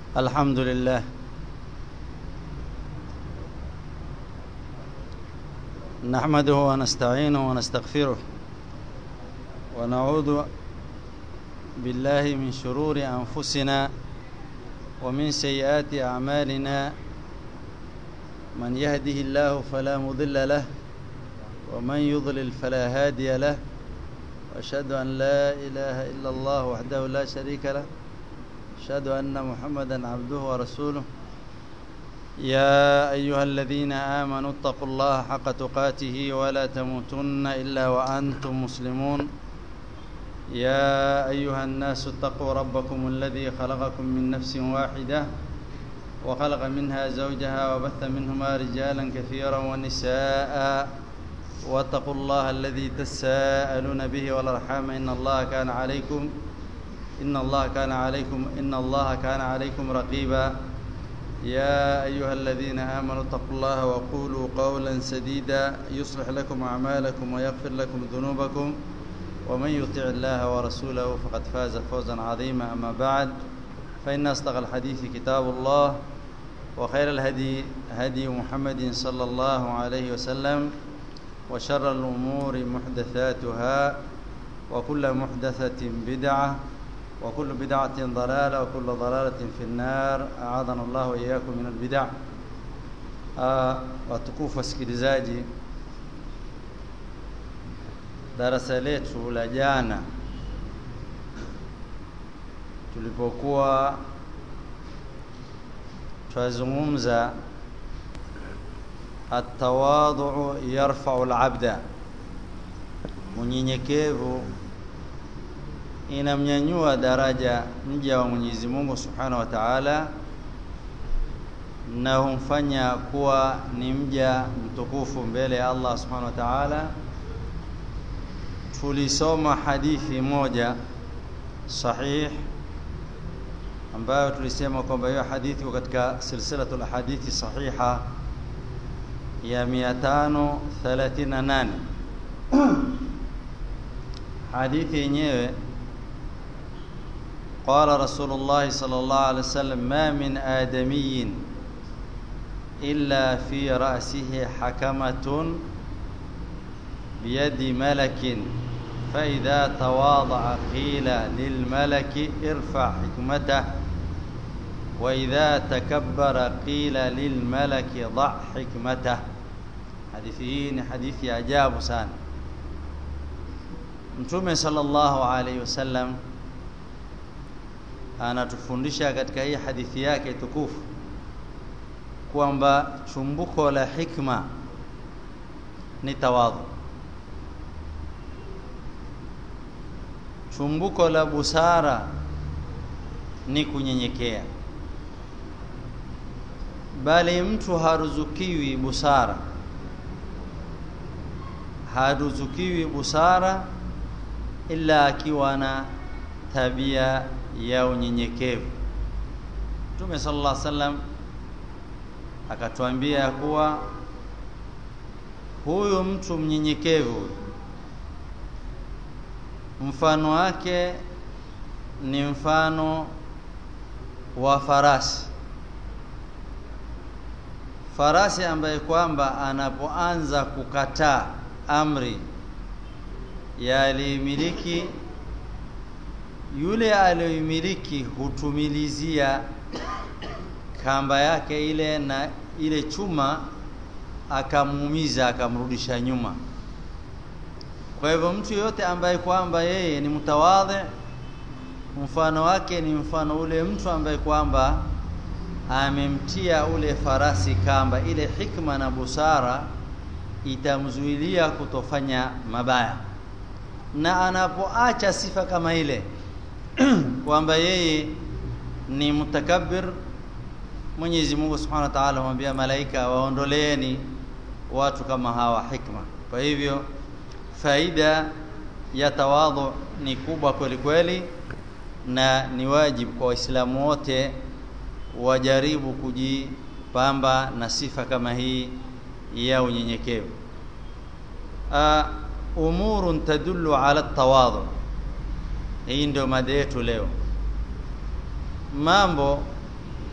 الحمد لله نحمده ونستعينه ونستغفره ونعوذ بالله من شرور أنفسنا ومن سيئات أعمالنا من يهده الله فلا مضل له ومن يضلل فلا هادي له واشهد ان لا اله الا الله وحده لا شريك له اشهد ان محمدا عبده ورسوله يا ايها الذين امنوا اتقوا الله حق تقاته ولا تموتن الا وانتم مسلمون يا ايها الناس اتقوا ربكم الذي خلقكم من نفس واحده وخلق منها زوجها وبث منهما رجالا كثيرا ونساء واتقوا الله الذي تساءلون به والارحام ان الله كان عليكم ان الله كان عليكم ان الله كان عليكم رقيبا يا ايها الذين امنوا اتقوا الله وقولوا قولا سديدا يصلح لكم اعمالكم ويغفر لكم ذنوبكم ومن يطع الله ورسوله فقد فاز فوزا عظيما اما بعد فان اصدق الحديث كتاب الله وخير الهدي هدي محمد صلى الله عليه وسلم وشر الأمور محدثاتها وكل محدثة بدعة وكل بدعة ضلالة وكل ضلالة في النار أعاذنا الله وإياكم من البدع watukufu wasikilizaji darasa letu la jana tulipokuwa twazungumza atawadhu yarfau labda, unyenyekevu inamnyanyua daraja mja wa Mwenyezi Mungu Subhanahu wa Ta'ala na humfanya kuwa ni mja mtukufu mbele ya Allah Subhanahu wa Ta'ala. Tulisoma hadithi moja sahih ambayo tulisema kwamba hiyo hadithi katika silsilatul hadithi sahiha ya 538 hadithi yenyewe qala rasulullah sallallahu alaihi wasallam ma min adamiyin illa fi ra'sihi hakamatun biyadi malakin فإذا تواضع قيل للملك ارفع حكمته وإذا تكبر قيل للملك ضع حكمته hadithi hii ni hadithi ya ajabu sana mtume sallallahu alaihi wasallam anatufundisha katika hii hadithi yake tukufu kwamba chumbuko la hikma ni tawadhu chumbuko la busara ni kunyenyekea bali mtu haruzukiwi busara haruzukiwi busara ila akiwa na tabia ya unyenyekevu Mtume sallallahu alaihi wasallam akatuambia kuwa huyu mtu mnyenyekevu mfano wake ni mfano wa farasi farasi ambaye kwamba anapoanza kukataa amri ya aliyemiliki yule aliyoimiliki hutumilizia kamba yake ile na ile chuma akamuumiza akamrudisha nyuma kwa hivyo mtu yoyote ambaye kwamba yeye ni mtawadhi mfano wake ni mfano ule mtu ambaye kwamba amemtia ule farasi kamba ile hikma na busara itamzuilia kutofanya mabaya na anapoacha sifa kama ile kwamba yeye ni mutakabbir Mwenyezi Mungu Subhanahu wa Ta'ala humwambia malaika waondoleeni watu kama hawa hikma kwa hivyo faida ya tawadhu ni kubwa kweli kweli na ni wajibu kwa waislamu wote wajaribu kujipamba na sifa kama hii ya unyenyekevu umurun tadullu ala tawadhu hii ndio mada yetu leo mambo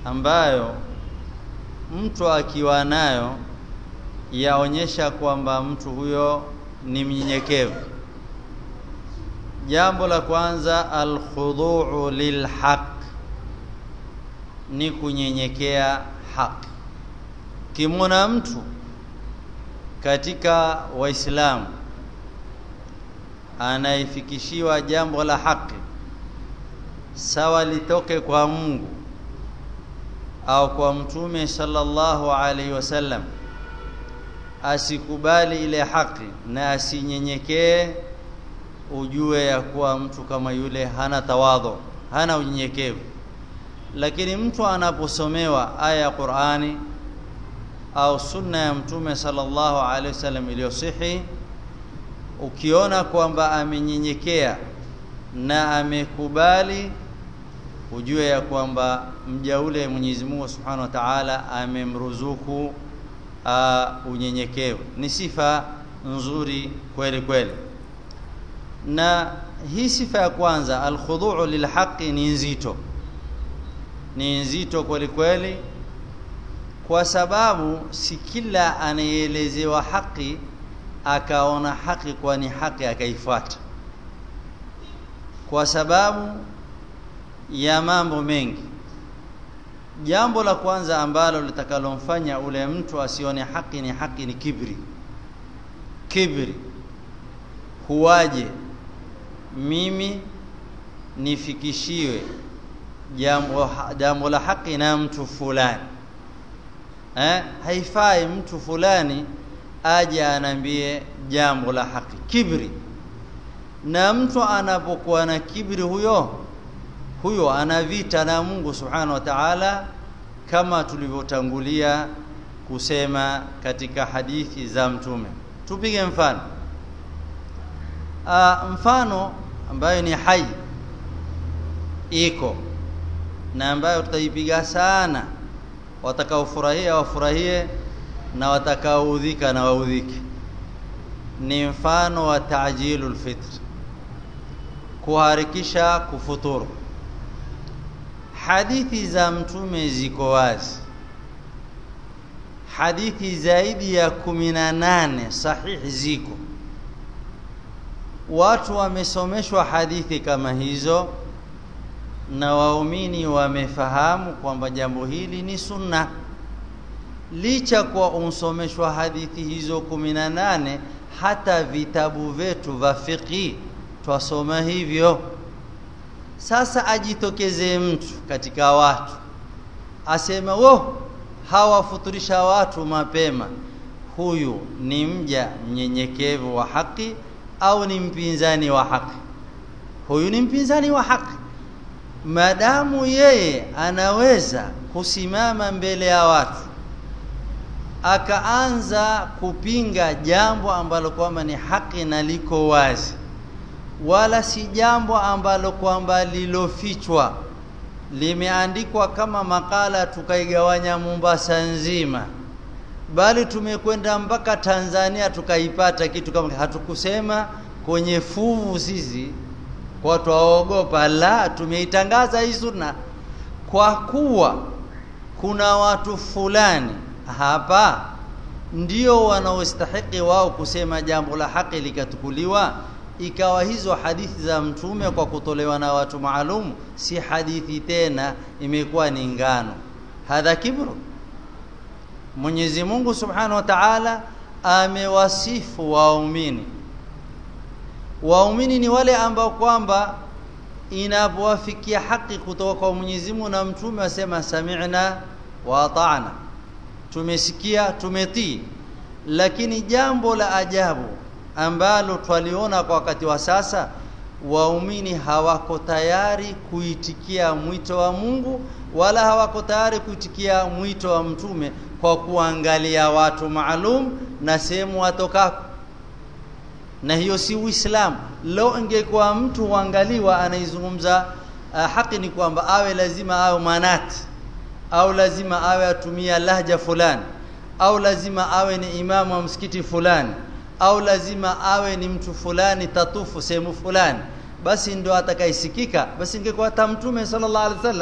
ambayo mtu akiwa nayo yaonyesha kwamba mtu huyo ni mnyenyekevu jambo la kwanza alkhuduu lilhaq ni kunyenyekea haki kimwona mtu katika waislamu anayefikishiwa jambo la haki sawa litoke kwa Mungu au kwa mtume sallallahu alaihi wasallam asikubali ile haki na asinyenyekee ujue ya kuwa mtu kama yule hana tawadhu hana unyenyekevu lakini mtu anaposomewa aya ya Qur'ani au sunna ya mtume sallallahu alaihi wasallam iliyosihi ukiona kwamba amenyenyekea na amekubali ujue ya kwamba mja ule Mwenyezi Mungu Subhanahu wa Ta'ala amemruzuku uh, unyenyekevu ni sifa nzuri kweli kweli na hii sifa ya kwanza alkhuduu lilhaqi ni nzito ni nzito kweli kweli kwa sababu si kila anayeelezewa haki akaona haki kwa ni haki akaifuata kwa sababu ya mambo mengi jambo la kwanza ambalo litakalomfanya ule mtu asione haki ni haki ni kibri kibri huwaje mimi nifikishiwe jambo jambo la haki na mtu fulani eh haifai mtu fulani aje anambie jambo la haki kibri na mtu anapokuwa na kibri huyo huyo ana vita na Mungu subhanahu wa ta'ala kama tulivyotangulia kusema katika hadithi za mtume tupige mfano Aa, mfano ambayo ni hai iko na ambayo tutaipiga sana watakaofurahia wafurahie na watakaoudhika na waudhike ni mfano wa ta'jilul fitr kuharakisha kufuturu hadithi za mtume ziko wazi hadithi zaidi ya kumi na nane sahihi ziko watu wamesomeshwa hadithi kama hizo na waumini wamefahamu kwamba jambo hili ni sunna licha kwa umsomeshwa hadithi hizo kumi na nane hata vitabu vyetu vya fiqhi twasoma hivyo sasa ajitokeze mtu katika watu asema wo hawafuturisha watu mapema huyu ni mja mnyenyekevu wa haki au ni mpinzani wa haki huyu ni mpinzani wa haki madamu yeye anaweza kusimama mbele ya watu akaanza kupinga jambo ambalo kwamba ni haki na liko wazi wala si jambo ambalo kwamba lilofichwa limeandikwa kama makala tukaigawanya Mombasa nzima bali tumekwenda mpaka Tanzania tukaipata kitu kama hatukusema kwenye fuvu sisi kwa twaogopa la tumeitangaza hii sunna kwa kuwa kuna watu fulani hapa ndio wanaostahiki wao kusema jambo la haki likatukuliwa ikawa hizo hadithi za mtume kwa kutolewa na watu maalum si hadithi tena imekuwa ni ngano hadha kibru Mwenyezi Mungu Subhanahu wa Ta'ala amewasifu waumini waumini ni wale ambao kwamba inapowafikia haki kutoka kwa Mwenyezi Mungu na mtume wasema sami'na wa ata'na tumesikia tumetii lakini jambo la ajabu ambalo twaliona kwa wakati wa sasa waumini hawako tayari kuitikia mwito wa Mungu wala hawako tayari kuitikia mwito wa mtume kwa kuangalia watu maalum na sehemu watokako na hiyo si Uislamu leo ingekuwa mtu uangaliwa anaizungumza uh, haki ni kwamba awe lazima awe manati au lazima awe atumia lahja fulani au lazima awe ni imamu wa msikiti fulani au lazima awe ni mtu fulani tatufu sehemu fulani basi ndio atakaisikika basi ingekuwa hata mtume sallallahu alaihi wasallam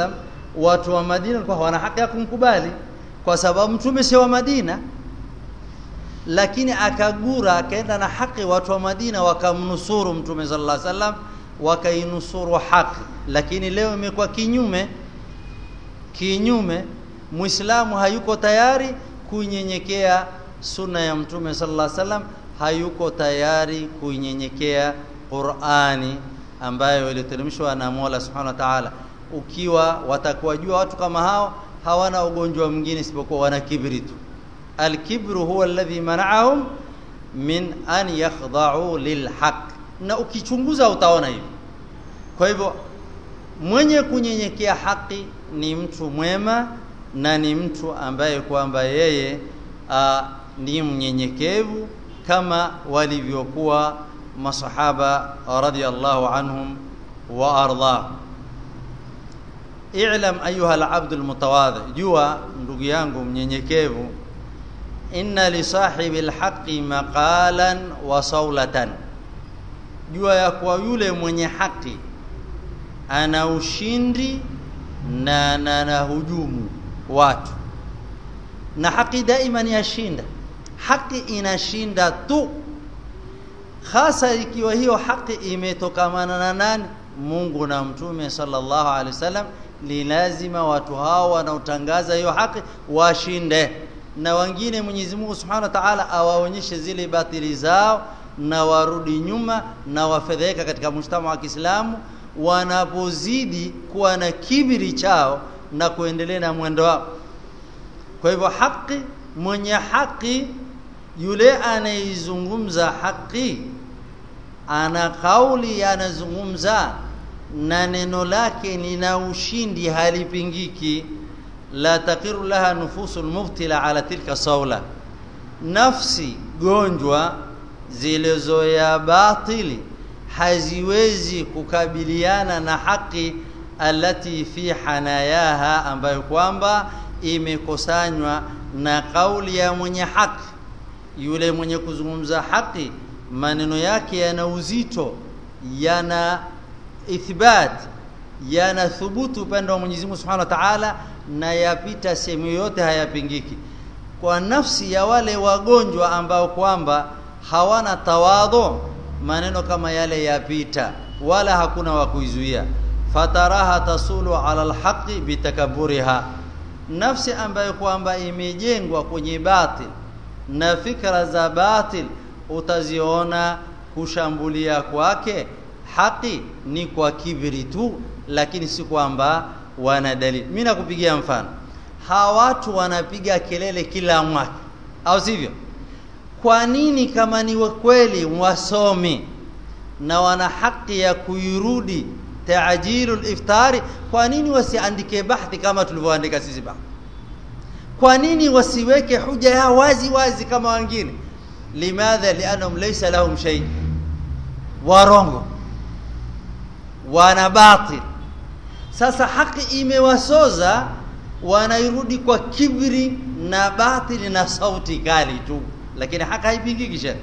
watu wa Madina walikuwa hawana haki ya kumkubali kwa sababu mtume si wa Madina lakini akagura akaenda na haki watu wa Madina wakamnusuru mtume sallallahu alaihi wasallam wakainusuru haki lakini leo imekuwa kinyume kinyume muislamu hayuko tayari kunyenyekea sunna ya mtume sallallahu alaihi wasallam hayuko tayari kunyenyekea Qur'ani ambayo iliteremshwa na Mola Subhanahu wa Ta'ala ukiwa watakuwajua watu kama hao hawana ugonjwa mwingine isipokuwa wana kibri tu alkibru huwa alladhi mana'ahum min an yakhda'u lilhaq na ukichunguza utaona hivi kwa hivyo mwenye kunyenyekea haki ni mtu mwema na ni mtu ambaye kwamba yeye a, ni mnyenyekevu kama walivyokuwa masahaba radhiyallahu anhum wa ardhahum i'lam ayuha al-abd al-mutawadhi jua ndugu yangu mnyenyekevu inna li sahibi al-haqqi maqalan wa sawlatan jua ya kwa yule mwenye haki ana ushindi na na, na hujumu watu na haki daima ni yashinda haki inashinda tu hasa ikiwa hiyo haki imetokamana na nani Mungu na mtume sallallahu alaihi wasallam ni lazima watu hao wanaotangaza hiyo haki washinde na wengine Mwenyezi Mungu Subhanahu wa Ta'ala awaonyeshe zile batili zao na warudi nyuma na wafedheka katika mshtama wa Kiislamu wanapozidi kuwa na kibiri chao na kuendelea na mwendo wao kwa hivyo haki mwenye haki yule anaizungumza haki ana kauli anazungumza na neno lake lina ushindi halipingiki la taqiru laha nufusul mubtila ala tilka sawla nafsi gonjwa zilizoya batili haziwezi kukabiliana na haki alati fi hanayaha ambayo kwamba imekusanywa na kauli ya mwenye haki yule mwenye kuzungumza haki maneno yake yana uzito yana ithbat yana thubutu upande wa Mwenyezi Mungu Subhanahu wa Ta'ala na yapita sehemu yote hayapingiki kwa nafsi ya wale wagonjwa ambao kwamba hawana tawadhu maneno kama yale yapita wala hakuna wa kuizuia fataraha tasulu ala alhaqi bitakaburiha nafsi ambayo kwamba imejengwa kwenye batil na fikra za batil utaziona kushambulia kwake haki ni kwa kibri tu lakini si kwamba wana dalili mimi nakupigia mfano hawa watu wanapiga kelele kila mwaka au sivyo kwa nini kama ni kweli wasomi na wana haki ya kuirudi taajilul iftari kwa nini wasiandike bahthi kama tulivyoandika sisi bahthi kwa nini wasiweke huja ya wazi wazi kama wengine limadha lianhum laysa lahum shay warongo wana batil sasa haki imewasoza wanairudi kwa kibri na batili na sauti kali tu lakini haki haipingiki shari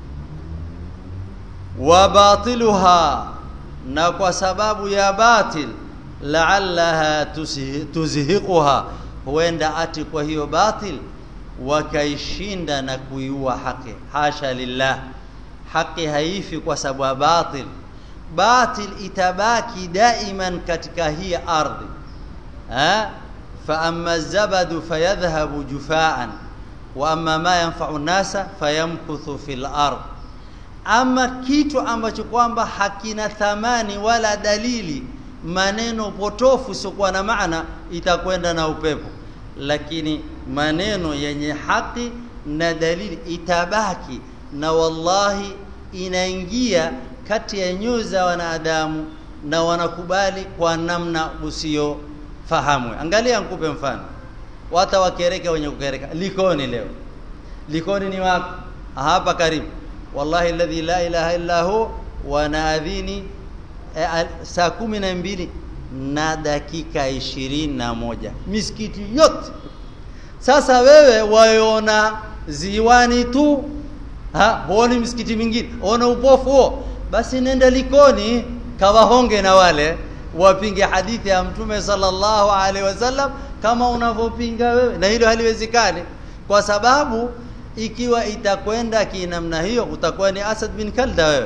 wa batiluha na kwa sababu ya batil la'allaha tuzhiquha huenda ati kwa hiyo batil wakaishinda na kuiua haki hasha lillah haki haifi kwa sababu ya batil batil itabaki daiman katika hii ardhi ha fa amma zabadu fayadhhabu jufaan wa amma ma yanfa'u nasa fayamkuthu fil ard ama kitu ambacho kwamba hakina thamani wala dalili maneno potofu siokuwa na maana itakwenda na upepo lakini maneno yenye haki na dalili itabaki na wallahi inaingia kati ya nyoyo za wanadamu na wanakubali kwa namna usio fahamu angalia nikupe mfano wata wakereka wenye kukereka likoni leo likoni ni wapi hapa karibu wallahi alladhi la ilaha illa hu wanaadhini e, saa kumi na mbili na dakika ishirini na moja misikiti yote sasa wewe waiona ziwani tu ha huoni msikiti mingine ona upofu huo basi nenda likoni kawahonge na wale wapinge hadithi ya mtume sallallahu alaihi wasallam kama unavyopinga wewe na hilo haliwezekani kwa sababu ikiwa itakwenda kinamna hiyo utakuwa ni Asad bin Kalda wewe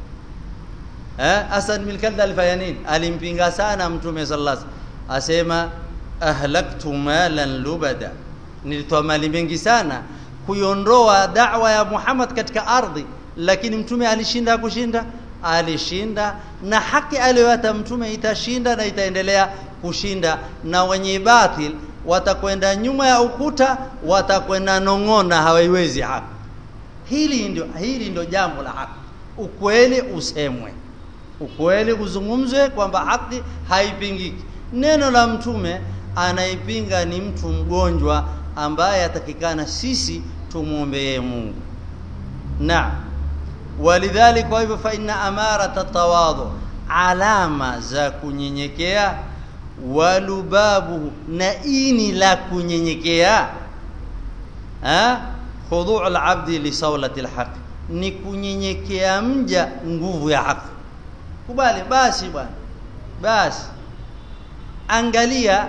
eh Asad bin Kalda alifanya nini alimpinga sana mtume sallallahu alaihi wasallam asema ahlaktu malan lubada nilitoa mali mengi sana kuiondoa da'wa ya Muhammad katika ardhi lakini mtume alishinda kushinda alishinda na haki aliyoyata mtume itashinda na itaendelea kushinda na wenye batil watakwenda nyuma ya ukuta watakwenda nong'ona hawaiwezi haki hili ndio hili ndio jambo la haki ukweli usemwe ukweli uzungumzwe kwamba haki haipingiki neno la mtume anaipinga ni mtu mgonjwa ambaye atakikana sisi tumwombee Mungu na walidhalik kwa hivyo fa inna amarata tawadhu alama za kunyenyekea walubabu na ini la kunyenyekea ha khudhu' al-abdi li sawlati al-haq ni kunyenyekea mja nguvu ya haki kubali basi bwana basi angalia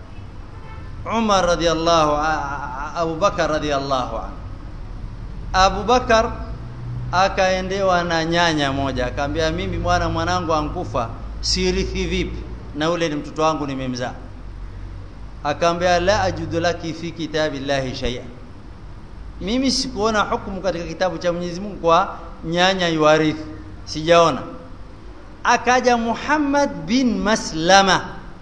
Umar radhiallahu Abu Bakar radhiallahu anhu Abu Bakar akaendewa na nyanya moja akamwambia mimi bwana mwanangu ankufa sirithi vipi na ule ni mtoto wangu nimemzaa akamwambia la ajudu laki fi kitabillahi shay'a mimi sikuona hukumu katika kitabu cha Mwenyezi Mungu kwa nyanya yuarithi sijaona akaja Muhammad bin Maslama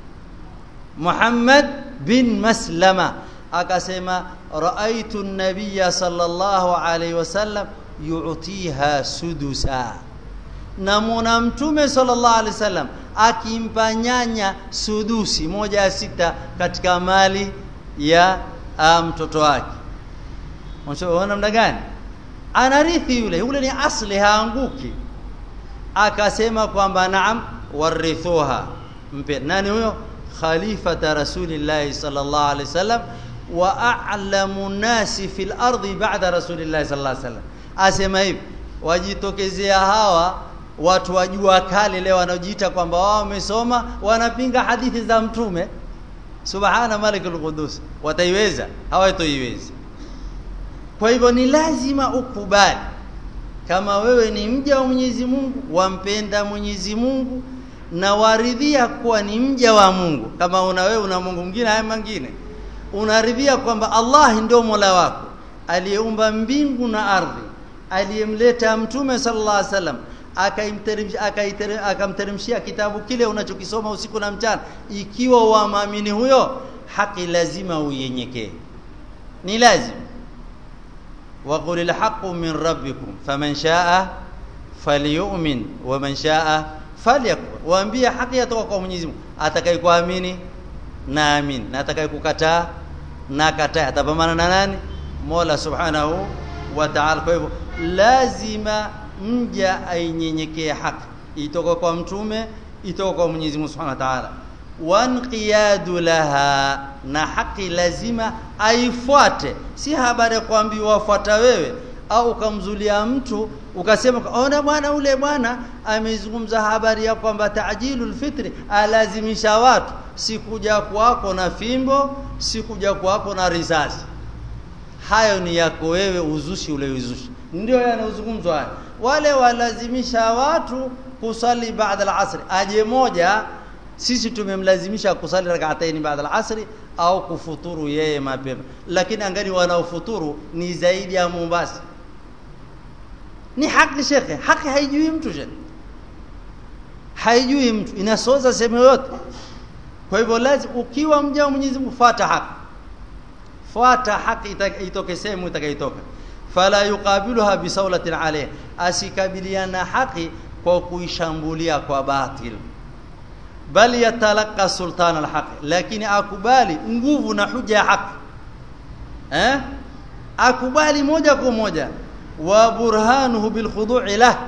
Muhammad bin Maslama akasema raaitu an-nabiyya sallallahu alayhi wasallam yu'tiha sudusa namwona mtume sallallahu alaihi wasallam akimpa nyanya sudusi moja ya sita katika mali ya mtoto wake unaona namna gani anarithi yule yule ni asli haanguki akasema kwamba naam warithuha mpe nani huyo khalifata rasulillahi sallallahu alaihi wasallam wa a'lamu nasi fil ardi ba'da rasulillahi sallallahu alaihi wasallam asema hivi wajitokezea hawa watu wajua kale leo wanaojiita kwamba wao wamesoma wanapinga hadithi za mtume subhana malikul qudus wataiweza hawatoiweza kwa hivyo ni lazima ukubali kama wewe ni mja wa Mwenyezi Mungu wampenda Mwenyezi Mungu na waridhia kuwa ni mja wa Mungu kama una wewe una Mungu mwingine haya mengine unaridhia kwamba Allah ndio Mola wako aliyeumba mbingu na ardhi aliyemleta mtume sallallahu alaihi wasallam akamteremshia kitabu kile unachokisoma usiku na mchana ikiwa waamini huyo haki lazima uyenyekee ni lazima وقل الحق من ربكم فمن شاء فليؤمن ومن شاء فليكفر waambie haki yatoka kwa Mwenyezi Mungu atakayekuamini na amin na atakayekukataa na kataa atapambana na nani Mola Subhanahu wa Ta'ala kwa hivyo lazima mja ainyenyekee haki itoka kwa mtume itoka kwa Mwenyezi Mungu Subhanahu wa Ta'ala wanqiyadu laha na haki lazima aifuate si habari ya kuambiwa wafuata wewe au ukamzulia mtu ukasema ona bwana ule bwana amezungumza habari ya kwamba taajilul fitri alazimisha watu sikuja kwako na fimbo sikuja kwako na risasi hayo ni yako wewe uzushi ule uzushi ndio yanazungumzwa haya wale walazimisha watu kusali baada al-asr aje moja sisi tumemlazimisha kusali rak'ataini baada al-asri au kufuturu yeye mapema lakini angani wanaofuturu ni zaidi ya Mombasa ni haki shekhe haki haijui mtu shekhe haijui mtu inasoza sehemu yote kwa hivyo lazima ukiwa mja wa Mwenyezi Mungu fuata haki fuata haki itoke sehemu itakayotoka fala yuqabiluha bisawlatin alayh asikabiliana haki kwa kuishambulia kwa batil bali yatalaka sultan alhaq lakini akubali nguvu na huja ya haki eh akubali moja kwa moja wa burhanuhu bil khudu'i lah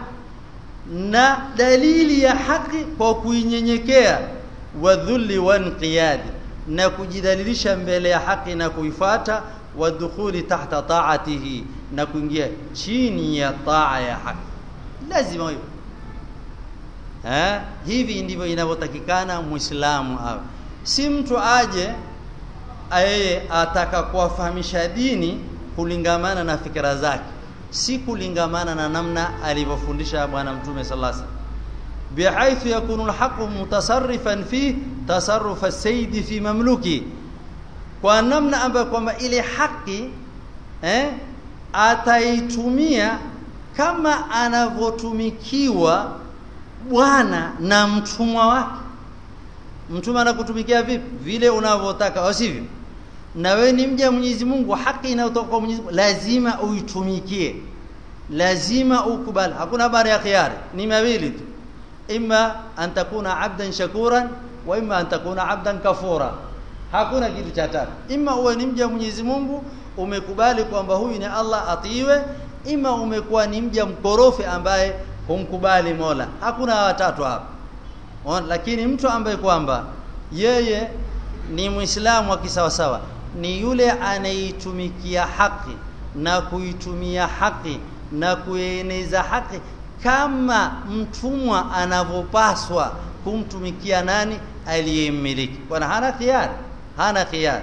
na dalili ya haki kwa kuinyenyekea wa dhulli wa inqiyad na kujidalilisha mbele ya haki na kuifata wa dukhuli tahta ta'atihi na kuingia chini ya taa ya haki lazima hiyo eh hivi ndivyo inavyotakikana muislamu awe si mtu aje yeye ataka kuwafahamisha dini kulingamana na fikra zake si kulingamana na namna alivyofundisha bwana mtume sallallahu alaihi wasallam bihaithu yakunu alhaqu mutasarrifan fi tasarruf as-sayyid fi mamluki kwa namna ambayo kwamba ile haki eh ataitumia kama anavyotumikiwa bwana na mtumwa wake mtumwa anakutumikia vipi vile unavyotaka au sivyo na wewe ni mja Mwenyezi Mungu haki inayotoka kwa Mwenyezi Mungu lazima uitumikie lazima ukubali hakuna habari ya khiari ni mawili tu imma an takuna abdan shakuran wa imma an takuna abdan kafura hakuna kitu cha tatu imma uwe ni mja Mwenyezi Mungu umekubali kwamba huyu ni Allah atiiwe ima umekuwa ni mja mkorofi ambaye humkubali Mola hakuna watatu hapa lakini mtu ambaye kwamba yeye ni Muislamu wa kisawasawa ni yule anaitumikia haki na kuitumia haki na kueneza haki kama mtumwa anavyopaswa kumtumikia nani aliyemmiliki bwana hana khiyar hana khiyar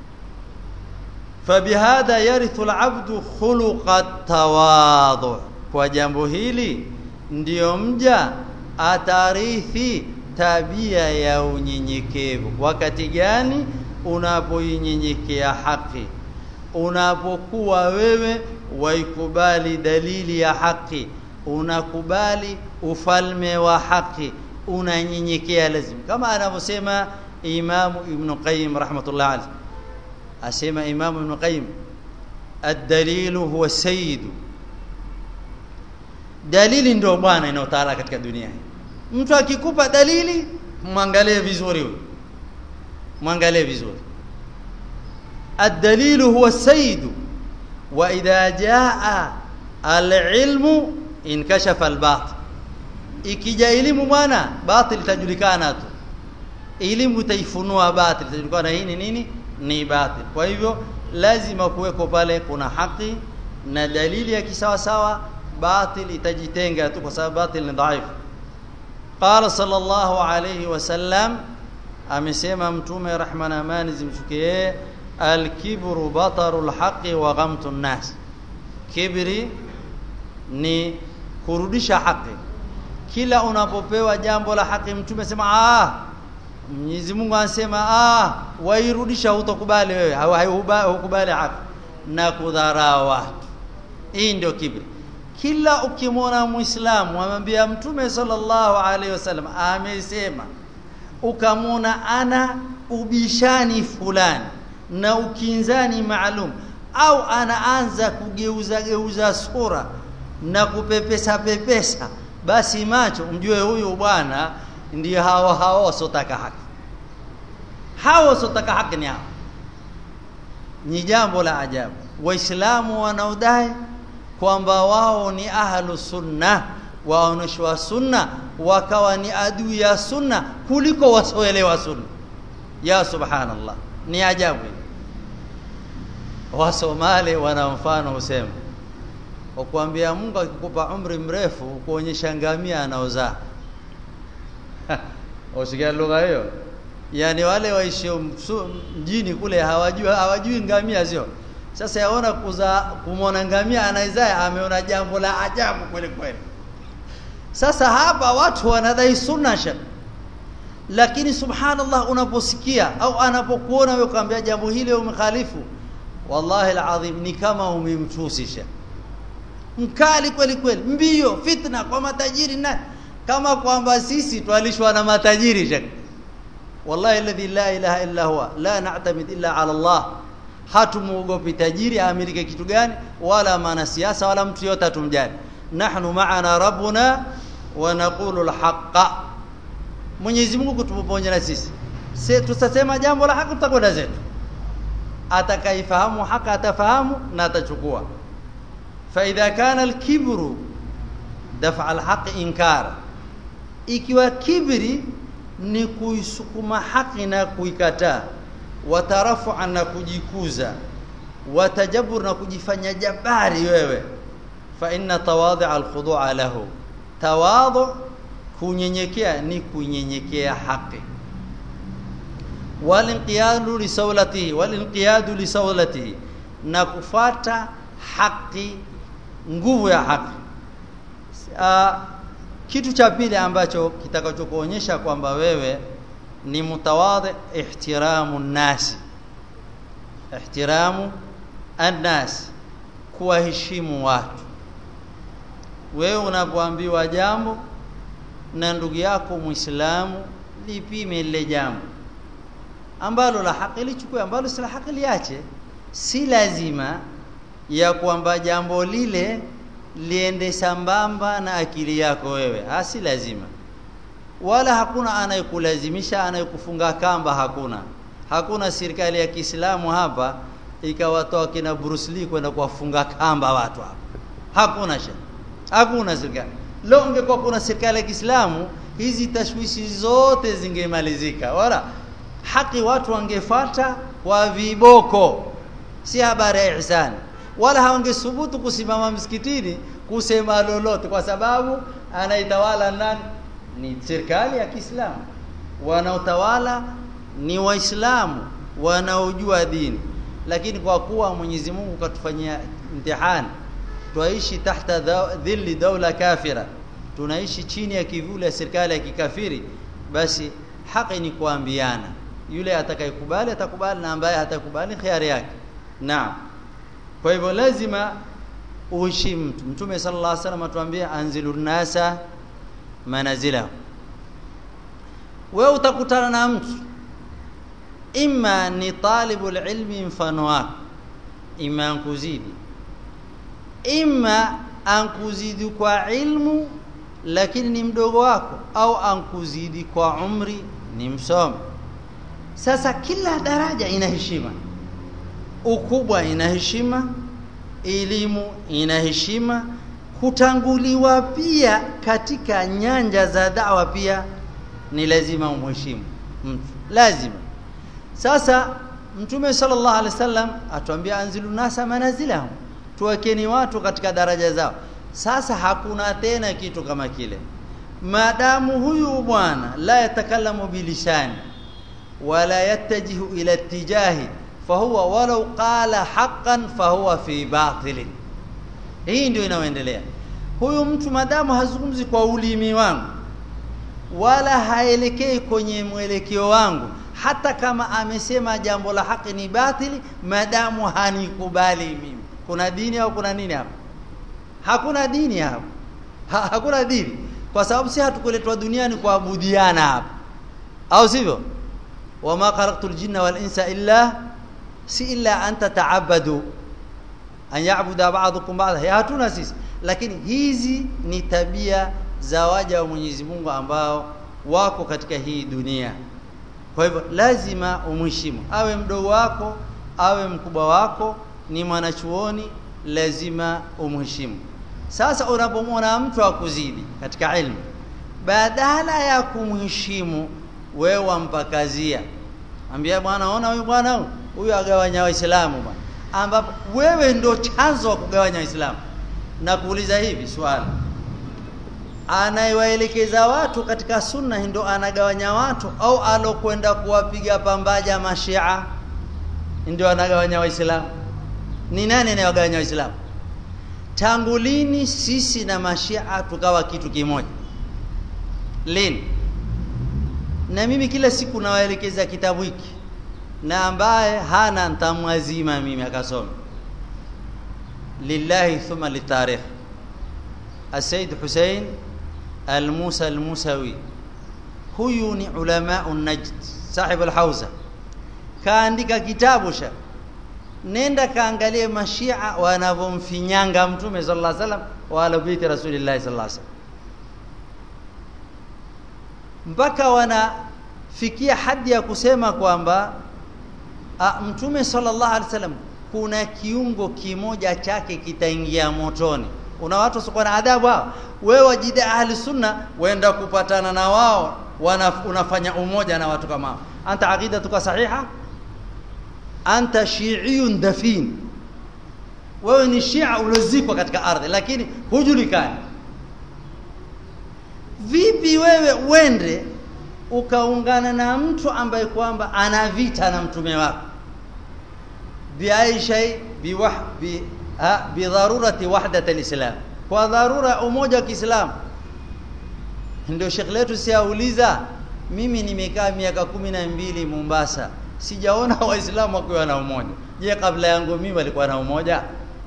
فبهذا يرث العبد خلق التواضع kwa jambo hili ndiyo mja atarithi tabia ya unyenyekevu wakati gani unapoinyenyekea haki unapokuwa wewe waikubali dalili ya haki unakubali ufalme wa haki unanyenyekea lazima kama anavyosema Imam Ibn Qayyim rahmatullah alayhi asema Imam Ibn Qayyim ad-dalil huwa sayyid dalili ndio bwana inayotawala katika dunia hii mtu akikupa dalili mwangalie vizuri huyo mwangalie vizuri ad-dalil huwa sayyid wa idha jaa al-ilmu inkashafa al-batil ikija elimu bwana batil itajulikana tu elimu itaifunua batil itajulikana hii ni nini ni batil kwa hivyo lazima kuweko pale kuna haki na dalili ya kisawa sawa batil itajitenga tu kwa sababu batil ni dhaifu qala sallallahu alayhi wasallam amesema mtume rehma na amani zimshukie alkibru batarul haqi wa ghamtun nas kibri ni kurudisha haki kila unapopewa jambo la haki mtume sema ah Mwenyezi Mungu anasema ah wairudisha utokubali wewe hukubali haki na kudharau watu hii ndio kibri kila ukimwona muislamu amwambia mtume sallallahu alaihi wasallam amesema ukamwona ana ubishani fulani na ukinzani maalum au anaanza kugeuza geuza sura na kupepesa pepesa basi macho mjue huyu bwana ndio hao hao wasotaka haki hao wasotaka haki ni hao ni jambo la ajabu waislamu wanaodai kwamba wao ni ahlu sunna waoneshwa sunna wakawa ni adui ya sunna kuliko wasoelewa sunna ya subhanallah ni ajabu wasomali wana mfano husema ukwambia Mungu akikupa umri mrefu kuonyesha ngamia anaozaa usikia lugha hiyo yani wale waishi mjini kule hawajui hawajui ngamia sio sasa yaona kuza kumwona ngamia anaizaa ameona jambo la ajabu kweli kweli sasa hapa watu wanadai sunna shak lakini subhanallah unaposikia au anapokuona wewe ukamwambia jambo hili umekhalifu wallahi alazim ni kama umemtusisha mkali kweli kweli mbio fitna kwa matajiri na kama kwamba sisi twalishwa na matajiri shak wallahi alladhi la ilaha illa huwa la na'tamid illa ala Allah hatumuogopi tajiri amilike kitu gani wala maana siasa wala mtu yote atumjali nahnu ma'ana rabbuna wa naqulu alhaqa Mwenyezi Mungu kutuponya na sisi sisi tutasema jambo la haki tutakwenda zetu atakaifahamu haki atafahamu na atachukua fa idha kana alkibru daf'a alhaq inkara ikiwa kibri ni kuisukuma haki na kuikataa watarafu'a na kujikuza watajabur na kujifanya jabari wewe fa inna tawadhu alkhudu'a lahu tawadhu kunyenyekea ni kunyenyekea haki walinqiyadu lisawlatihi walinqiyadu lisawlatihi na kufata haki nguvu ya haki uh, kitu cha pili ambacho kitakachokuonyesha kwamba wewe ni mutawadhi ihtiramu nasi ihtiramu annas kuwaheshimu watu wewe unapoambiwa jambo na ndugu yako Muislamu lipime lile jambo ambalo la haki lichukue ambalo si la haki liache si lazima ya kwamba jambo lile liende sambamba na akili yako wewe ha, si lazima wala hakuna anayekulazimisha anayekufunga kamba hakuna hakuna serikali ya Kiislamu hapa ikawatoa kina Bruce Lee kwenda kuwafunga kamba watu hapa hakuna sha hakuna serikali leo ungekuwa kuna serikali ya Kiislamu hizi tashwishi zote zingemalizika wala haki watu wangefata kwa viboko si habari ya ihsani wala hawangesubutu kusimama msikitini kusema lolote kwa sababu anaitawala nani ni serikali ya Kiislamu wanaotawala ni waislamu wanaojua dini lakini kwa kuwa Mwenyezi Mungu katufanyia mtihani twaishi tahta dhilli daula kafira tunaishi chini ya kivuli ya serikali ya kikafiri basi haki ni kuambiana yule atakayekubali atakubali na ambaye hatakubali khiari yake naam kwa hivyo lazima uheshimu mtu mtume sallallahu alaihi wasallam atuambia anzilun nasa manazila wewe utakutana na mtu imma ni talibul ilmi mfano wako imma ankuzidi imma ankuzidi kwa ilmu lakini ni mdogo wako au ankuzidi kwa umri ni msomi sasa kila daraja ina heshima ukubwa ina heshima elimu ina heshima kutanguliwa pia katika nyanja za dawa pia ni lazima umheshimu mtu lazima sasa mtume sallallahu alaihi wasallam atuambia anzilu nasa manazilahum tuwekeni watu katika daraja zao sasa hakuna tena kitu kama kile maadamu huyu bwana la yatakallamu bilisani wala yattajihu ila tijahi fahuwa walau qala haqqan fahuwa fi batilin hii ndio inayoendelea huyu mtu madamu hazungumzi kwa ulimi wangu wala haelekei kwenye mwelekeo wangu hata kama amesema jambo la haki ni batili madamu hanikubali mimi kuna dini au kuna nini hapa hakuna dini hapa ha, hakuna dini kwa sababu si hatukuletwa duniani kuabudiana hapa au sivyo wama khalaqtul jinna wal insa illa si illa an tataabadu an ya'budu ba'dukum ba'dha hatuna sisi lakini hizi ni tabia za waja wa Mwenyezi Mungu ambao wako katika hii dunia kwa hivyo lazima umheshimu awe mdogo wako awe mkubwa wako ni mwanachuoni lazima umheshimu sasa unapomwona mtu akuzidi katika ilmu badala ya kumheshimu wewe wampakazia ambia bwana ona huyu bwana huyu agawanya waislamu bwana ambapo wewe ndio chanzo wa kugawanya waislamu na kuuliza hivi swali anayewaelekeza watu katika sunna ndio anagawanya watu au alokwenda kuwapiga pambaja mashia ndio anagawanya waislamu ni nani anayewagawanya waislamu tangu lini sisi na mashia tukawa kitu kimoja lini na mimi kila siku nawaelekeza kitabu hiki na ambaye hana ntamwazima mimi akasoma lillahi thumma litarikh السيد حسين الموسى الموسوي huyu ni ulama najd sahib alhauza kaandika kitabu sha nenda kaangalie mashia wanavomfinyanga mtume sallallahu alaihi wasallam wa alabiti rasulillah sallallahu alaihi wasallam mpaka wanafikia hadi ya kusema kwamba mtume sallallahu alaihi wasallam kuna kiungo kimoja chake kitaingia motoni una watu wasiokuwa na adabu hao wewe wajida ahli sunna waenda kupatana na wao wana, unafanya umoja na watu kama hao anta aqidatuka sahiha anta shi'iyun dafin wewe ni shia uliozikwa katika ardhi lakini hujulikani vipi wewe uende ukaungana na mtu ambaye kwamba ana vita na mtume wako biai shay biwah bi bidharurati wahdat alislam kwa dharura umoja wa Kiislamu ndio Sheikh letu siauliza mimi nimekaa miaka kumi na mbili Mombasa sijaona waislamu wakiwa na umoja je kabla yangu mimi walikuwa na umoja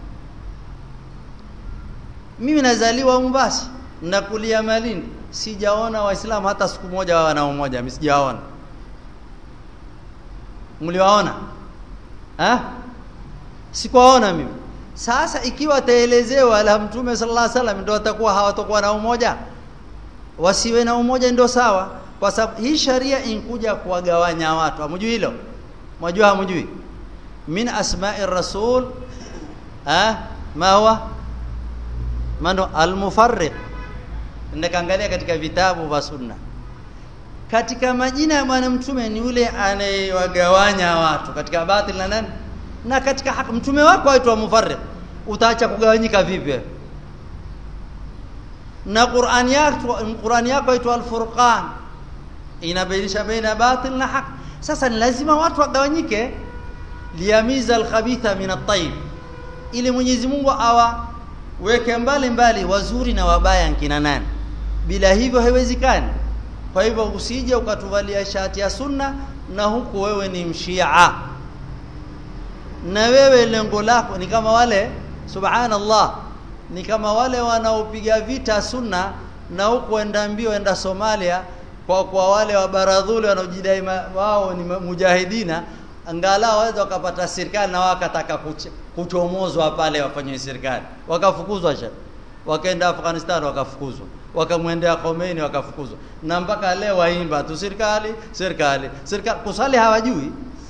mimi nazaliwa Mombasa na kulia Malindi sijaona waislamu hata siku moja wao na umoja mimi sijaona mliwaona ah sikuwaona mimi sasa ikiwa taelezewa la mtume sallallahu alaihi wasallam ndio watakuwa hawatakuwa na umoja wasiwe na umoja ndio sawa kwa sababu hii sharia inkuja kuwagawanya watu hamjui hilo mwajua hamjui min asma'i rasul ah ma huwa mano almufarriq ndakaangalia katika vitabu vya sunna katika majina ya bwana mtume ni yule anayewagawanya watu katika batil na nani na katika haki mtume wako aitwa mufarriq utaacha kugawanyika vipi na Qur'an yako Qur'an yako aitwa al-Furqan inabainisha baina batil na haki sasa ni lazima watu wagawanyike liyamiza al-khabitha min at-tayyib ili Mwenyezi Mungu awa weke mbali mbali wazuri na wabaya nkina nani bila hivyo haiwezekani kwa hivyo usije ukatuvalia shati ya sunna na huku wewe ni mshia na wewe lengo lako ni kama wale subhanallah ni kama wale wanaopiga vita sunna na huku enda mbio enda Somalia kwa kwa wale wa baradhuli wanaojidai wao ni mujahidina angalau waweza wakapata serikali na wakataka kuchomozwa pale wafanywe serikali wakafukuzwa sha wakaenda Afghanistan wakafukuzwa wakamwendea Khomeini wakafukuzwa na mpaka leo waimba tu serikali serikali serikali kusali hawajui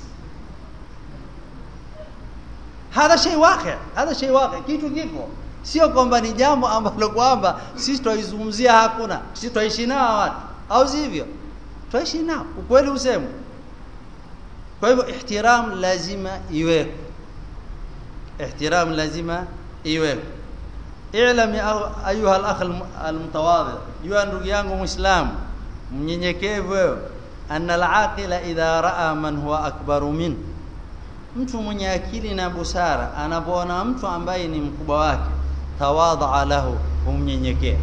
hadha shay waqi hadha shay waqi kitu kiko sio kwamba ni jambo ambalo kwamba sisi twaizungumzia hakuna sisi twaishi nao watu au sivyo twaishi nao ukweli useme kwa hivyo ihtiram lazima iweko ihtiram lazima iweko i'lam ya ayuha al-akh al-mutawadhi yua ndugu yangu muislamu mnyenyekevu wewe anna al-aqila idha ra'a man huwa akbaru min mtu mwenye akili na busara anapoona mtu ambaye ni mkubwa wake tawadha lahu humnyenyekea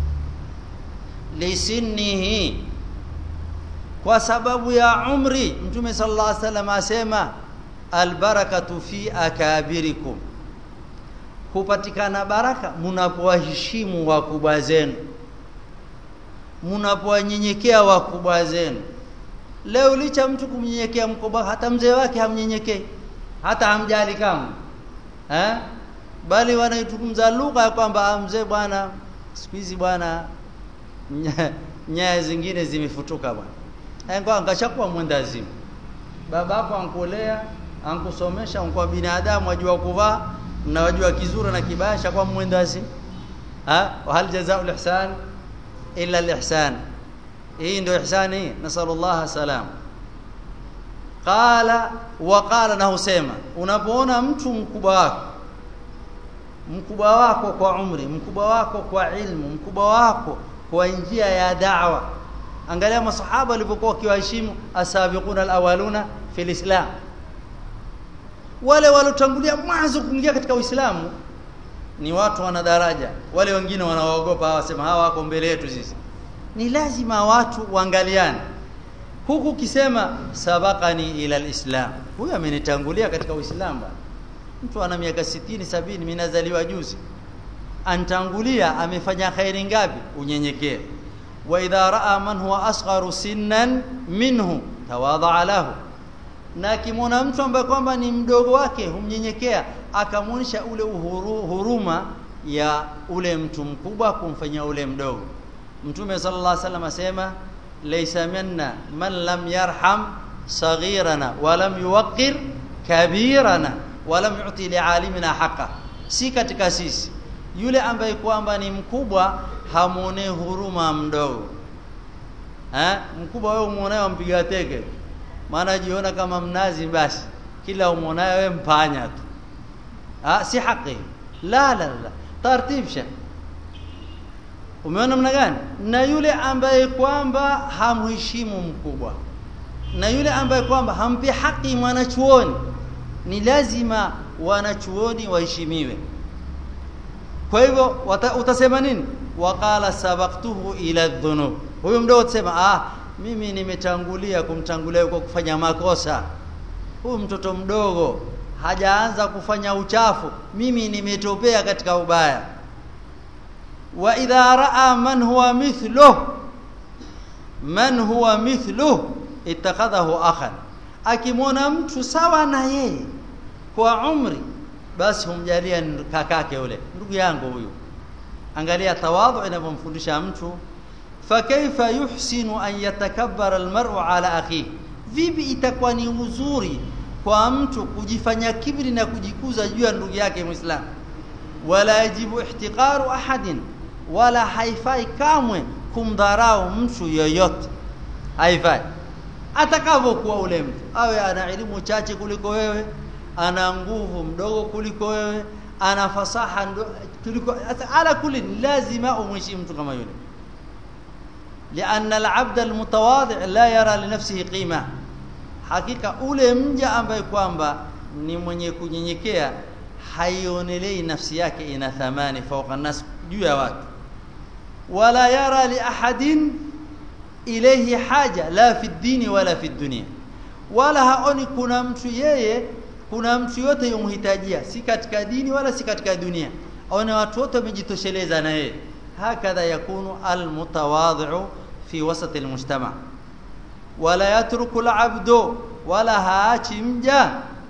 lisinnihi kwa sababu ya umri mtume sallallahu alaihi wasallam asema albarakatu fi akabirikum hupatikana baraka mnapowaheshimu wakubwa zenu mnapowanyenyekea wakubwa zenu leo licha mtu kumnyenyekea mkubwa hata mzee wake hamnyenyekei hata hamjali kama eh bali wanaitumza lugha ya kwamba mzee bwana siku hizi bwana nyaya zingine zimefutuka bwana Ngo angashakuwa mwendazimu. Babako ankulea, ankusomesha, ankuwa binadamu wajua kuvaa na wajua kizuri na kibaya shakuwa mwendazimu. Ha? Wa hal jazaa'ul ihsan illa al-ihsan. Hii ndio ihsani, nasallallahu salam. Qala wa qala na husema, unapoona mtu mkubwa wako mkubwa wako kwa umri, mkubwa wako kwa ilmu, mkubwa wako kwa njia ya da'wa angalia masahaba walivyokuwa wakiwaheshimu asabiquna alawaluna fil islam wale walotangulia mwanzo kuingia katika uislamu ni watu wana daraja wale wengine wanaogopa hawa sema hawa wako mbele yetu sisi ni lazima watu waangaliane huku ukisema sabaqani ila alislam huyu amenitangulia katika uislamu mtu ana miaka 60 70 mimi nazaliwa juzi antangulia amefanya khairi ngapi unyenyekee wa idha raa man huwa asgharu sinnan minhu tawadha lahu na akimwona mtu ambaye kwamba ni mdogo wake humnyenyekea akamwonyesha ule uhuru, huruma ya ule mtu mkubwa kumfanyia ule mdogo mtume sallallahu alaihi wasallam asema laysa minna man lam yarham saghirana wa lam yuwaqqir kabirana wa lam yu'ti li'alimina haqa si katika sisi yule ambaye kwamba ni mkubwa hamuonee huruma mdogo eh mkubwa wewe umuonaye mpiga teke maana jiona kama mnazi basi kila umuonaye wewe mpanya tu ah si haki la la la tartib sha umeona namna gani na yule ambaye kwamba hamheshimu mkubwa na yule ambaye kwamba hampi haki mwanachuoni ni lazima wanachuoni waheshimiwe kwa hivyo utasema nini waqala sabaqtuhu ila dhunub huyo mdogo utasema ah mimi nimetangulia kumtangulia kwa kufanya makosa huyu mtoto mdogo hajaanza kufanya uchafu mimi nimetopea katika ubaya wa idha raa man huwa mithluh man huwa mithluh ittakhadhahu akhan akimwona mtu sawa na yeye kwa umri basi humjalia kakake yule ndugu yangu huyu angalia tawadhu inavyomfundisha mtu fakaifa yuhsinu an yatakabbara almar'u ala akhihi vipi itakuwa ni uzuri kwa mtu kujifanya kibri na kujikuza juu ya ndugu yake muislamu wala yajibu ihtiqaru ahadin wala haifai kamwe kumdharau mtu yoyote haifai atakavyokuwa ule mtu awe ana elimu chache kuliko wewe ana nguvu mdogo kuliko wewe ana fasaha kuliko ala kulli lazima umheshimu mtu kama yule لأن العبد المتواضع لا يرى لنفسه قيمة hakika ule mja ambaye kwamba ni mwenye kunyenyekea haionelei nafsi yake ina thamani fauka nas juu ya watu wala yara li ahadin ilayhi haja la fi dini wala fi dunia wala haoni kuna mtu yeye kuna mtu yote yomhitajia si katika dini wala si katika dunia aone watu wote wamejitosheleza na yeye hakadha yakunu almutawadhi'u fi wasati almujtama wala yatruku alabdu wala haachi mja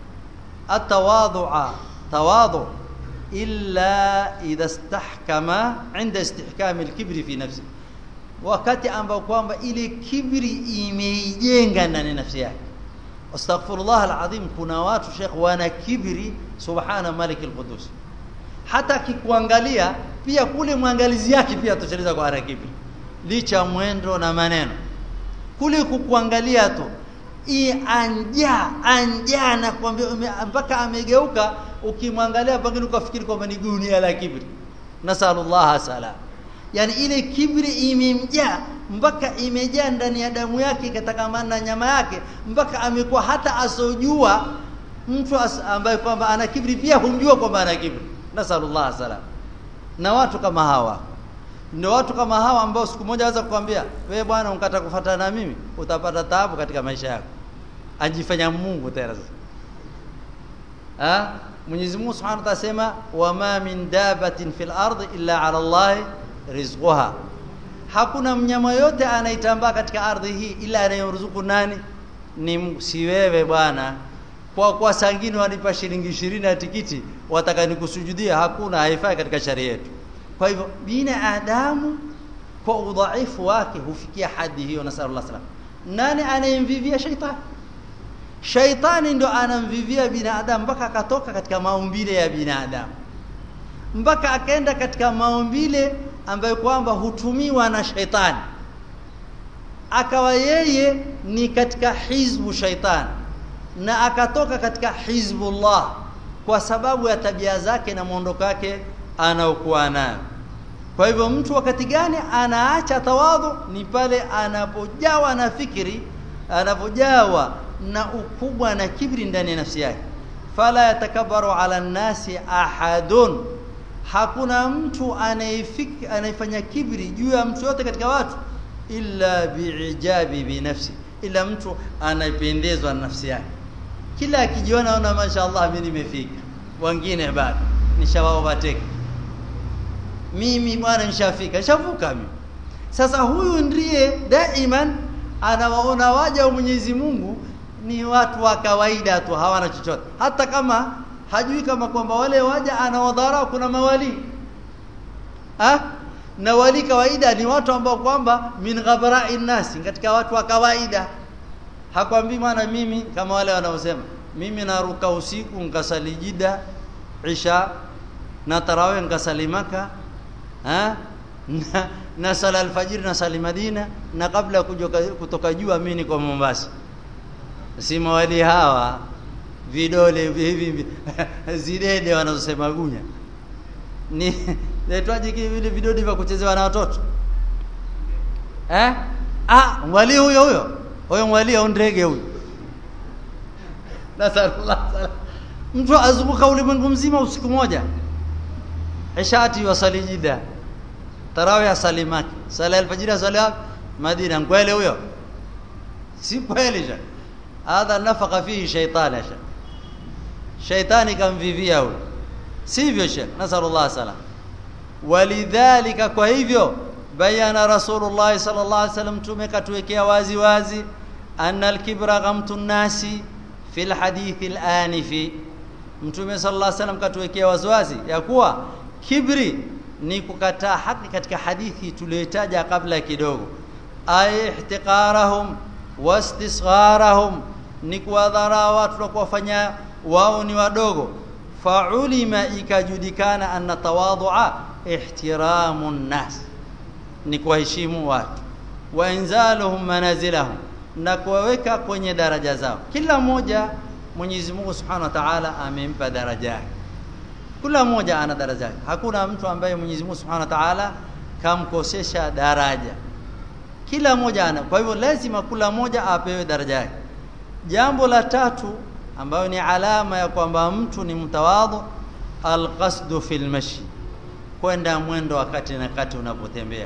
atawadhu'a tawadhu illa idha istahkama inda istihkam alkibri fi nafsi wakati ambao kwamba ile kibri imeijenga ndani nafsi yake astaghfirullah alazim kuna watu sheikh wana kibri subhana malik alqudus hata akikuangalia pia kule mwangalizi yake pia atosheleza kwa ana kibri licha mwendo na maneno kule kukuangalia tu i anja anja na kwambia mpaka amegeuka ukimwangalia pengine ukafikiri kwamba ni gunia la kibri nasallallahu salam yani ile kibri imemjaa mpaka imejaa ndani ya damu yake ikatakamana na nyama yake mpaka amekuwa hata asojua mtu as, ambaye kwamba ana kibri pia humjua kwamba ana kibri nasallallahu salam na watu kama hawa ndio watu kama hawa ambao siku moja waweza kukwambia wewe bwana unkata kufuatana na mimi utapata taabu katika maisha yako ajifanya Mungu tena sasa ah Mwenyezi Mungu Subhanahu wa Ta'ala sema wama min dabatin fil ardi illa ala Allah rizquha hakuna mnyama yote anaitambaa katika ardhi hii ila anayemruzuku nani ni si wewe bwana kwa kwa sangine wanipa shilingi 20 ya tikiti wataka nikusujudia hakuna haifai katika sharia yetu kwa hivyo binadamu kwa udhaifu wake hufikia hadi hiyo nasallallahu salam nani anayemvivia shaitani shaitani ndo anamvivia binadamu mpaka akatoka katika maumbile ya binadamu mpaka akaenda katika maumbile ambayo kwamba hutumiwa na shaitani akawa yeye ni katika hizbu shaitani na akatoka katika hizbullah kwa sababu ya tabia zake na mwondoko wake anaokuwa nayo kwa hivyo mtu wakati gani anaacha tawadhu ni pale anapojawa na fikri anapojawa na ukubwa na kibri ndani ya nafsi yake fala yatakabbaru ala nasi ahadun hakuna mtu anayefik anayefanya kibri juu ya mtu yote katika watu illa biijabi binafsi ila mtu anapendezwa na nafsi yake kila akijiona ona mashaallah mimi nimefika wengine bado nishawaovateka mimi bwana nishafika nishavuka mimi sasa huyu ndiye daiman anawaona waja wa Mwenyezi Mungu ni watu wa kawaida tu hawana chochote hata kama hajui kama kwamba wale waja anawadhara kuna mawali ha? na wali kawaida ni watu ambao kwamba min ghabra'i nasi katika watu wa kawaida hakwambii maana mimi kama wale wanaosema mimi naruka usiku nkasali jida isha na tarawih nkasali maka ha? na, na sala alfajiri na sali Madina na kabla kujoka, kutoka jua mimi niko Mombasa si mawali hawa vidole hivi zidede wanazosema gunya ni Inaitwaje vile vidodi vya kuchezewa na watoto? Eh? Ah, mwali huyo huyo. Huyo mwali au ndege huyo. Nasallallahu Mtu azunguka ulimwengu mzima usiku moja. Ishati wasali jida. Tarawih asali Maki. Sala alfajiri asali Madina. Kweli huyo? Si kweli ja. Hadha nafaka fihi shaytan ya Shaitani kamvivia huyo. Sivyo Sheikh. Nasallallahu salam. Walidhalika kwa hivyo bayana Rasulullah sallallahu alaihi wasallam tumekatuwekea wazi wazi anna al-kibra ghamtu nasi fil hadithi al-anifi Mtume sallallahu alaihi wasallam katuwekea waziwazi ya kuwa kibri ni kukataa haki katika hadithi tuliyotaja kabla kidogo ay ihtiqarahum wastisgharahum ni kuwadhara watu na kuwafanya wao ni wadogo faulima ikajulikana anna tawadhu'a ihtiramu nnas ni kuwaheshimu watu wa inzaluhum manazilahum na kuwaweka kwenye daraja zao kila mmoja Mwenyezi Mungu Subhanahu wa Ta'ala amempa daraja yake kila mmoja ana daraja yake hakuna mtu ambaye Mwenyezi Mungu Subhanahu wa Ta'ala kamkosesha daraja kila mmoja ana kwa hivyo lazima kila mmoja apewe daraja yake jambo la tatu ambayo ni alama ya kwamba mtu ni mtawadhu alqasdu fil mashi kwenda mwendo wakati na kati unapotembea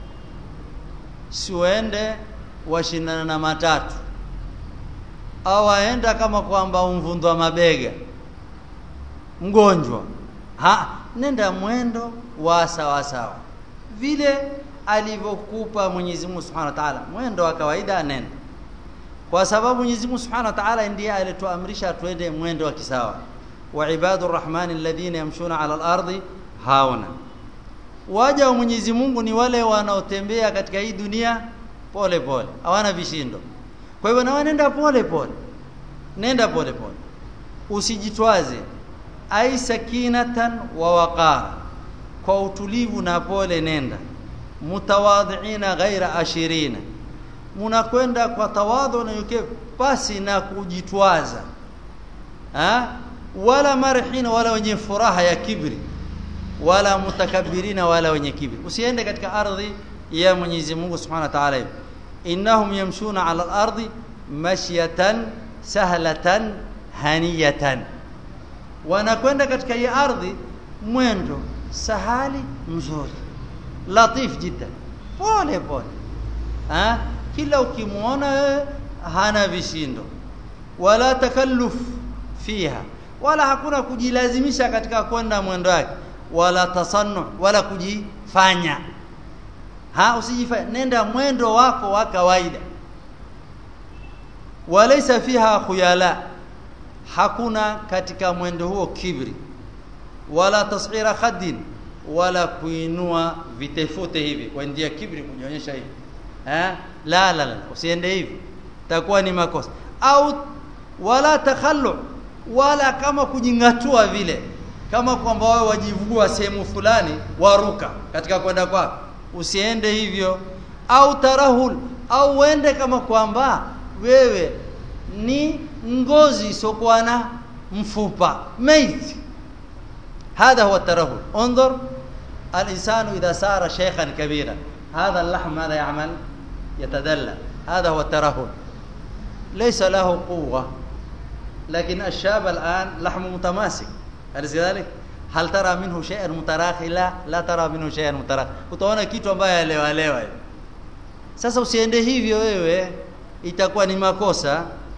siuende washindana na matatu au aenda kama kwamba umvundwa mabega mgonjwa ha nenda mwendo wa sawa sawa vile alivyokupa Mwenyezi Mungu Subhanahu wa Ta'ala mwendo wa kawaida nenda kwa sababu Mwenyezi Mungu Subhanahu wa Ta'ala ndiye alituamrisha tuende mwendo wa kisawa wa ibadur rahmani alladhina yamshuna ala al-ardi hauna waja wa Mwenyezi Mungu ni wale wanaotembea katika hii dunia pole pole hawana vishindo kwa hivyo na nenda pole pole nenda pole pole usijitwaze ai sakinatan wa waqara kwa utulivu na pole nenda mutawadhiina ghaira ashirina munakwenda kwa tawadhu na yuke pasi na kujitwaza ha? wala marhina wala wenye furaha ya kibri wala mutakabbirina wala wenye kibri usiende katika ardhi ya Mwenyezi Mungu Subhanahu wa Ta'ala innahum yamshuna ala al-ardi mashyatan sahlatan haniyatan wanakwenda katika hii ardhi mwendo sahali mzuri latif jiddan pole pole ha? kila ukimwona hana vishindo wala takalluf fiha wala hakuna kujilazimisha katika kwenda mwendo wake wala tasannu wala kujifanya ha usijifanye nenda mwendo wako wa kawaida walaysa fiha khuyala hakuna katika mwendo huo kibri wala tasghira khaddin wala kuinua vitefute hivi kwa ndia kibri kujionyesha hivi eh la la la usiende hivi takuwa ni makosa au wala takhallu wala kama kujingatua vile kama kwamba wao wajivugua sehemu fulani waruka katika kwenda kwako usiende hivyo au tarahul au uende kama kwamba wewe ni ngozi isokuwa na mfupa maiti هذا هو الترهل انظر الانسان اذا صار شيخا كبيرا هذا اللحم ماذا يعمل يتدلى هذا هو الترهل ليس له قوه لكن الشاب الان لحمه متماسك أليس كذلك هل ترى منه شيئا متراخي لا لا ترى منه شيئا متراخي utaona kitu ambaye alewa lewa sasa usiende hivyo wewe itakuwa ni makosa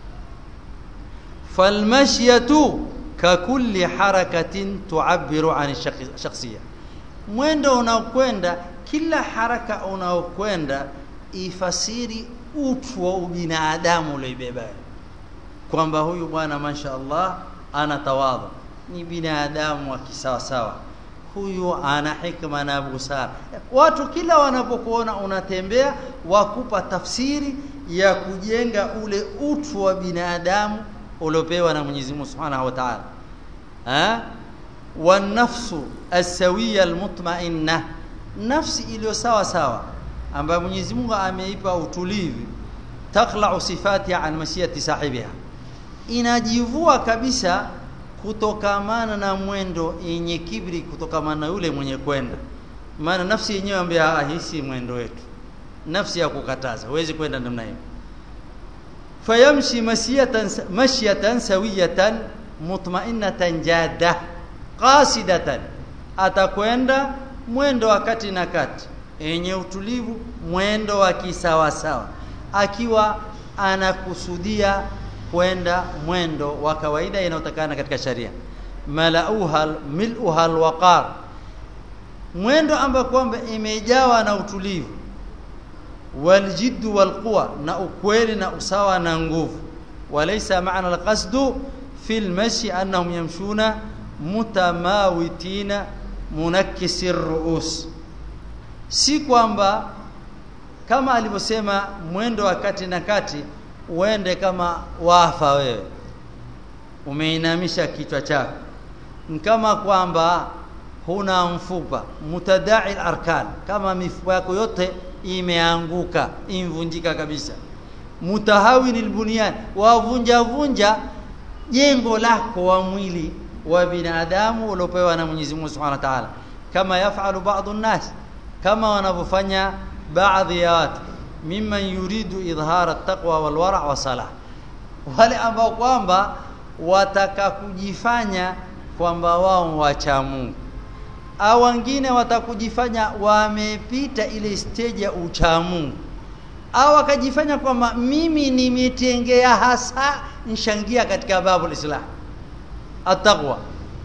falmashyatu kakulli harakatin tu'abbiru an shakhsiyya mwendo unaokwenda kila haraka unaokwenda ifasiri utu wa ubinadamu ulioibeba kwamba huyu bwana mashaallah ana tawadhu ni binadamu wa kisawasawa huyu ana hikma na busara watu kila wanapokuona unatembea wakupa tafsiri ya kujenga ule utu wa binadamu uliopewa na Mwenyezi Mungu Subhanahu wa Ta'ala ha wanafsu asawiya almutma'inna nafsi iliyo sawa sawa ambayo Mwenyezi Mungu ameipa utulivu takla'u sifati an masiyati sahibiha inajivua kabisa kutokamana na mwendo yenye kibri kutokamana na yule mwenye kwenda maana nafsi yenyewe ambia hii si mwendo wetu nafsi ya kukataza huwezi kwenda namna hiyo fayamshi masiyatan mashyatan sawiyatan mutma'innatan jadda qasidatan atakwenda mwendo wa kati na kati yenye utulivu mwendo wa kisawasawa akiwa anakusudia kwenda mwendo wa kawaida inayotakana katika sharia malauha miluha alwaqar mwendo ambao kwamba imejawa na utulivu waljiddu walquwa na ukweli na usawa na nguvu walaysa maana alqasdu fi almashi annahum yamshuna mutamawitina munakkisi ruus si kwamba kama alivyosema mwendo wa kati na kati uende kama wafa wewe umeinamisha kichwa chako kama kwamba huna mfupa mutadai arkan kama mifupa yako yote imeanguka imvunjika kabisa mutahawin albunyan wavunja vunja jengo lako wa mwili wa binadamu uliopewa na Mwenyezi Mungu Subhanahu wa Ta'ala kama yafalu baadhi nas kama wanavyofanya baadhi ya watu mimman yuridu idhara taqwa wal wara' wa salah wale ambao kwamba wataka kujifanya kwamba wao wacha Mungu au wengine watakujifanya wamepita ile stage ya ucha Mungu au wakajifanya kwamba mimi nimetengea hasa nshangia katika babu islam ataqwa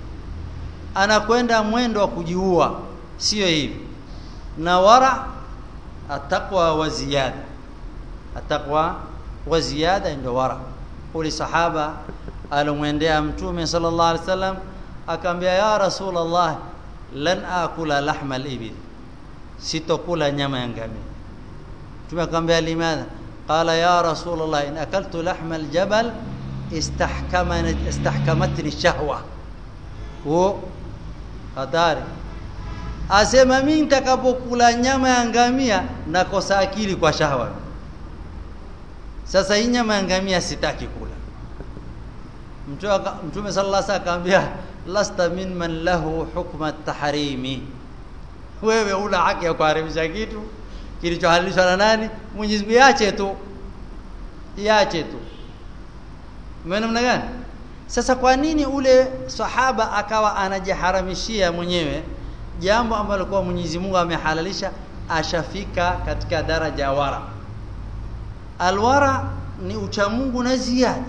anakwenda mwendo wa kujiua sio hivi na wara ataqwa wa ziyada ataqwa wa ziyada ndio wara ule sahaba alomwendea mtume sallallahu alaihi wasallam akamwambia ya rasulullah lan akula lahma al-ibil sitokula nyama ya ngamia mtume akamwambia limadha qala ya rasulullah in akaltu lahma al-jabal istahkamanat istahkamatni shahwa huo hatari asema mimi nitakapokula nyama ya ngamia nakosa akili kwa shahwa sasa hii nyama ya ngamia sitaki kula mtume mtume sallallahu alaihi wasallam akamwambia lasta min man lahu hukma at-tahrimi wewe una haki ya kuharimisha kitu kilichohalalishwa na nani Mwenyezi Mungu iache tu iache tu maana gani sasa kwa nini ule sahaba akawa anajiharamishia mwenyewe jambo ambalo kwa Mwenyezi Mungu amehalalisha ashafika katika daraja ya wara alwara ni uchamungu na ziada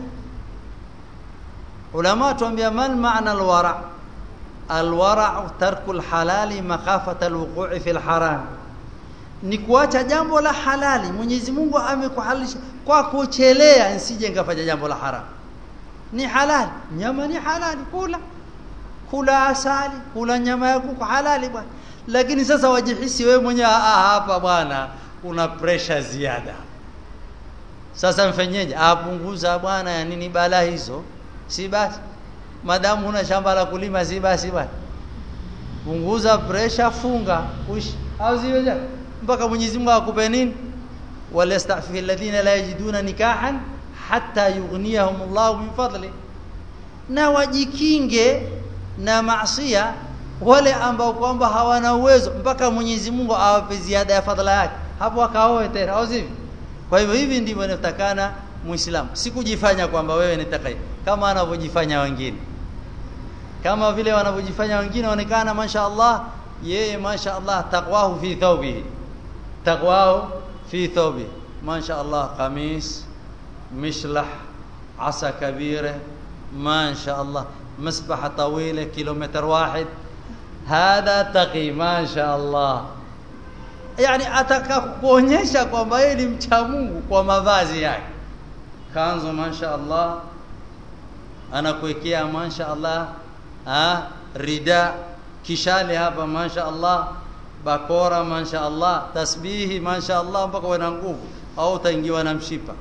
ulama tuambia mal maana alwara alwara tarku alhalali makhafata alwuqu'i fi alharam ni kuacha jambo la halali Mwenyezi Mungu amekuhalalisha kwa kuchelea nsije ngafanya jambo la haram ni halali nyama ni halali kula kula asali kula nyama ya kuku halali bwana lakini sasa wajihisi wewe mwenyewe hapa bwana una pressure ziada sasa mfanyeje apunguza bwana ya nini bala hizo si basi madamu una shamba la kulima si basi bwana punguza pressure funga ushi au ziweje mpaka Mwenyezi Mungu akupe nini walastafi alladhina la yajiduna nikahan hatta yughniyahum Allah min fadli na wajikinge na maasiya wale ambao kwamba hawana uwezo mpaka Mwenyezi Mungu awape ziada ya fadhila yake hapo akaoe tena au sivyo kwa hivyo hivi ndivyo inatakana muislamu sikujifanya kwamba wewe ni takai kama anavyojifanya wengine kama vile wanavyojifanya wengine waonekana masha Allah yeye masha Allah taqwahu fi thawbihi taqwahu fi thawbihi masha Allah qamis مشلح عصا كبيرة ما شاء الله مسبحة طويلة كيلومتر واحد هذا تقي ما شاء الله yani ataka kuonyesha kwamba yeye ni mcha Mungu kwa mavazi yake kanzo masha Allah anakuwekea masha Allah ha rida kishale hapa masha Allah bakora masha Allah tasbihi masha Allah mpaka wana nguvu au utaingiwa na mshipa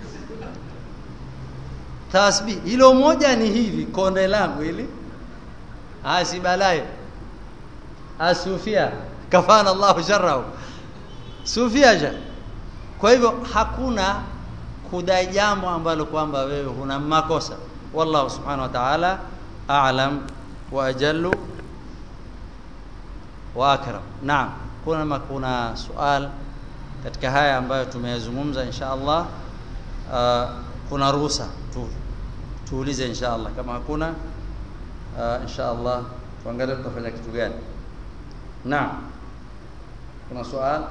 tasbih hilo moja ni hivi konde langu hili asibalayo asufia kafana Allahu sharrahu sufia ja kwa hivyo hakuna kudai jambo ambalo kwamba wewe huna makosa wallahu subhanahu wa ta'ala a'lam wa ajallu wa akram naam kuna kuna sual katika haya ambayo tumeyazungumza insha Allah uh, kuna ruhusa tu tuulize insha Allah kama hakuna uh, insha Allah tuangalie tutafanya kitu gani naam kuna swali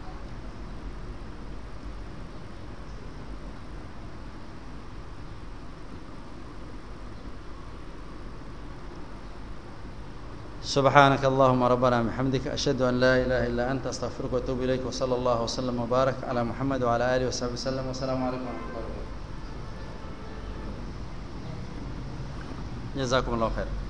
سبحانك اللهم ربنا بحمدك أشهد أن لا إله إلا أنت أستغفرك وأتوب إليك وصلى الله وسلم وبارك على محمد وعلى آله وصحبه وسلم والسلام عليكم ورحمة الله وبركاته جزاكم الله خير